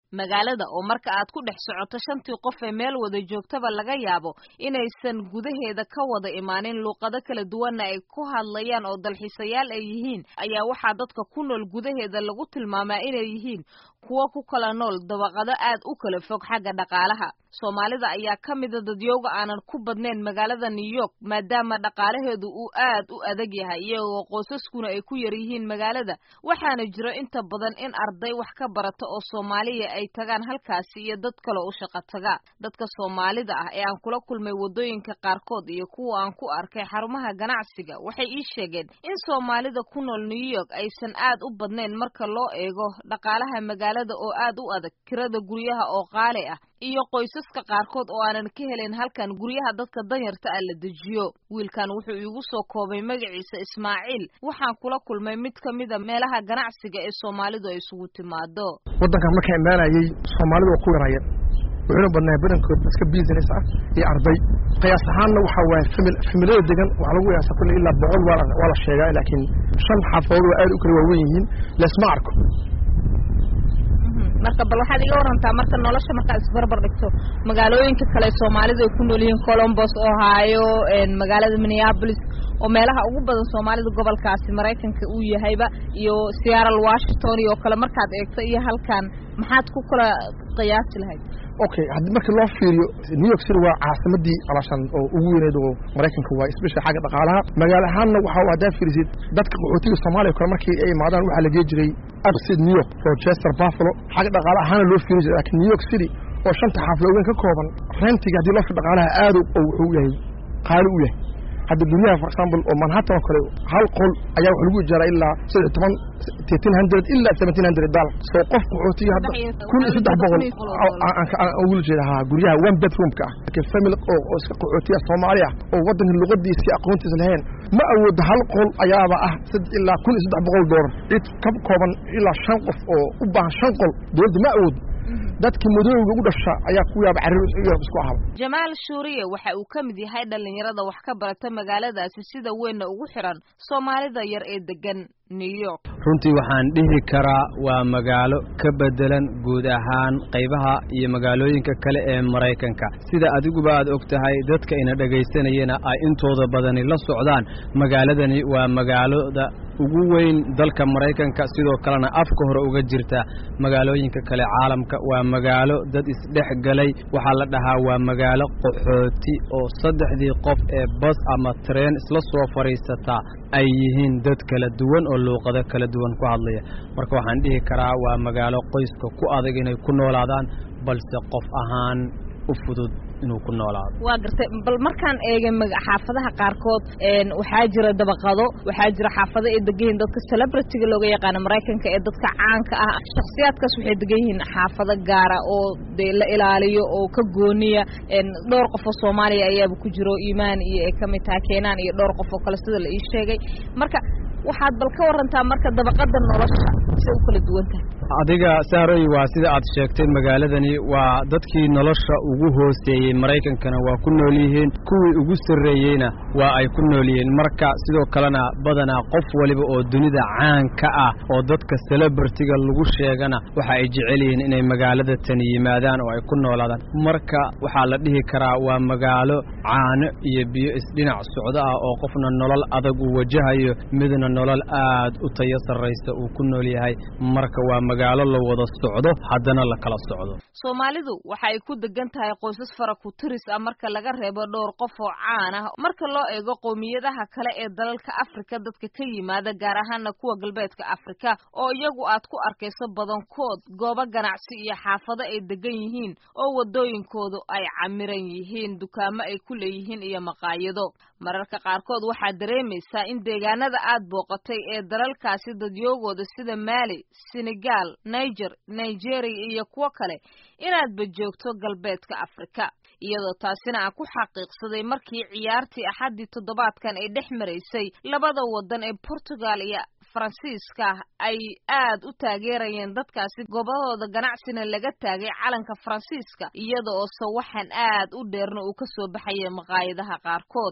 magaalada oo marka aad ku dhex socoto shantii qof ee meel wada joogtaba laga yaabo inaysan gudaheeda ka wada imaanin luuqado kala duwanna ay ku hadlayaan oo dalxiisayaal ay yihiin ayaa waxaa dadka ku nool gudaheeda lagu tilmaamaa inay yihiin kuwo ku kala nool dabaqado aad u kala fog xagga dhaqaalaha soomaalida ayaa ka mida dadyooga aanan ku badnayn magaalada new york maadaama dhaqaalaheedu uu aad u adag yahay iyagoo qoysaskuna ay ku yar yihiin magaalada waxaana jiro inta badan in arday wax ka barata oo soomaaliya ay tagaan halkaasi iyo dad kale u shaqo taga dadka soomaalida ah ee aan kula kulmay waddooyinka qaarkood iyo kuwa aan ku arkay xarumaha ganacsiga waxay ii sheegeen in soomaalida ku nool new york aysan aad u badnayn marka loo eego dhaqaalaha magaalada oo aad u adag kirada guryaha oo qaali ah iyo qoysaska qaarkood oo aanan ka helayn halkan guryaha dadka danyarta ah la dejiyo wiilkan wuxuu iigu soo koobay magaciisa ismaaciil waxaan kula kulmay mid ka mida meelaha ganacsiga ee soomaalidu ay isugu timaado waddankan markaa imaanayay soomaalidu waa ku yarayeen wuxuuna badnaa badankood dadka business ah iyo arday qiyaas ahaanna waxaa waaye famil familada degan waxaa lagu qiyaasa kulle ilaa boqol waa waa la sheegaa laakiin shan xaafadood waa aad u kala waawen yihiin leesma arko marka bal waxaad iga warantaa marka nolosha markaad isbarbar dhigto magaalooyinka kale soomaalidu ay ku nool yihiin colombos ohio magaalada minneapolis oo meelaha ugu badan soomaalida gobolkaasi maraykanka uu yahayba iyo seattle washington iyo kale markaad eegto iyo halkan maxaad ku kala qiyaasi lahayd okay haddii markii loo fiiriyo new york city waa caasimadii alashan oo ugu weyneyd oo maraykanka waa especially xagga dhaqaalaha magaalo ahaanna waxa haddaad fiirisid dadka qaxootiga soomaaliya kale markii ay imaadaan waxaa la gee jiray upstate new york rochester buffalo xagga dhaqaala ahaana loo fiiri jiray laakiin new york city oo shanta xaafado weyn ka kooban rentiga haddii loo fiir dhaqaalaha aad oo wuxuu yahay qaali u yahay hadda guryaha for example oo manhattan oo kale hal qol ayaa waxa lagu ijaaraa ilaa saddex toban thirteen hundred ilaa seventeen hundred dollar soo qof qaxootiga hadda kun iyo saddex boqol aan ugula jeeda ha guryaha one bedroomka ah laakiin family oo oo iska qaxootiya soomaali ah oo waddanka luqadiisa aqoontiisa lahayn ma awoodo hal qol ayaaba ah ilaa kun iyo saddex boqol doolar cid ka kooban ilaa shan qof oo u baahan shan qol dowladda ma awoodo dadkii madooga u dhasha ayaa ku yaaba carrir isku ahaba jamaal shuuriye waxa uu ka mid yahay dhallinyarada wax ka barata magaaladaasi sida weynna ugu xiran soomaalida yar ee degan new york runtii waxaan dhihi karaa waa magaalo ka beddelan guud ahaan qaybaha iyo magaalooyinka kale ee maraykanka sida adiguba aad og tahay dadka ina dhegaysanayana ay intooda badani la socdaan magaaladani waa magaalada ugu weyn dalka maraykanka sidoo kalena afka hore uga jirta magaalooyinka kale caalamka waa magaalo dad isdhex galay waxaa la dhahaa waa magaalo qaxooti oo saddexdii qof ee bas ama tareen isla soo fadhiisataa ay yihiin dad kala duwan oo luuqado kala duwan ku hadlaya marka waxaan dhihi karaa waa magaalo qoyska ku adag inay ku noolaadaan balse qof ahaan u fudud inuu ku noolaado waa gartay bal markaan eegay xaafadaha qaarkood waxaa jira dabaqado waxaa jira xaafado ay degan yihiin dadka celebrityga looga yaqaano maraykanka ee dadka caanka ah shakhsiyaadkaas waxay degan yihiin xaafado gaara oo dee la ilaaliyo oo ka gooniya dhowr qof oo soomaaliya ayaaba ku jiro iimaan iyo ay kamid tahay keenaan iyo dhowr qof oo kale sida la ii sheegay marka waxaad bal ka warantaa marka dabaqada nolosha say u kala duwan tahay adiga saaroy waa sida aad sheegtay magaaladani waa dadkii nolosha ugu hooseeyey maraykankana waa ku nool yihiin kuwii ugu sarreeyeyna waa ay ku nool yihiin marka sidoo kalena badanaa qof waliba oo dunida caanka ah oo dadka celebritiga lagu sheegana waxa ay jecel yihiin inay magaalada tani yimaadaan oo ay ku noolaadaan marka waxaa la dhihi karaa waa magaalo caano iyo biyo isdhinac socdo ah oo qofna nolol adag uu wajahayo midna nolol aad u tayo sarraysa uu ku nool yahay marka waa magaalo la wada socdo haddana la kala socdo soomaalidu waxa ay ku degan tahay qoysas fara ku tiris ah marka laga reebo dhowr qof oo caan ah marka loo eego qowmiyadaha kale ee dalalka afrika dadka ka yimaada gaar ahaana kuwa galbeedka afrika oo iyagu aad ku arkayso badankood goobo ganacsi iyo xaafado ay degan yihiin oo wadooyinkoodu ay camiran yihiin dukaamo ay ku leeyihiin iyo maqaayado mararka qaarkood waxaad dareemaysaa in deegaanada aad booqatay ee dalalkaasi dadyoogooda sida maali senegal niger nigeria iyo kuwo kale inaadba joogto galbeedka afrika iyadoo taasina aan ku xaqiiqsaday markii ciyaartii axaddii toddobaadkan ay dhex maraysay labada waddan ee portugal iyo faransiiska ay aad u taageerayeen dadkaasi gobadooda ganacsina laga taagay calanka faransiiska iyada oo sawaxan aad u dheerna uu kasoo baxaya maqaayadaha qaarkood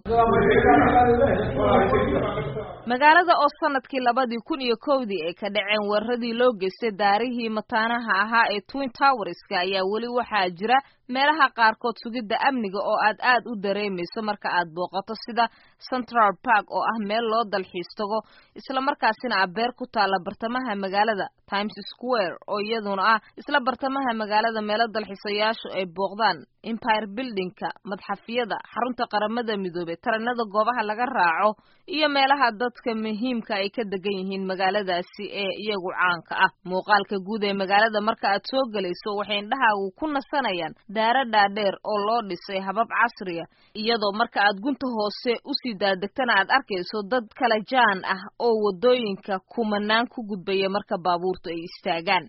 magaalada oo sanadkii labadii kun iyo kowdii ay ka dhaceen weeraradii loo geystay daarihii mataanaha ahaa ee twin towerska ayaa weli waxaa jira meelaha qaarkood sugidda amniga oo aad aad u dareemayso marka aad booqato sida central park oo ah meel loo dalxiis tago isla markaasina ah beer ku taalla bartamaha magaalada times square oo iyaduna ah isla bartamaha magaalada meelo dalxiisayaashu ay booqdaan empire buildingka madxafyada xarunta qaramada midoobey taranada goobaha laga raaco iyo meelaha dadka muhiimka ay ka degan yihiin magaaladaasi ee iyagu caanka ah muuqaalka guud ee magaalada marka aad soo gelayso waxay indhahaagu ku nasanayaan daara dhaadheer oo loo dhisay habab casriya iyadoo marka aad gunta hoose usii daadegtana aad arkayso dad kala jaan ah oo wadooyinka kumanaan ku gudbaya marka baabuurtu ay istaagaan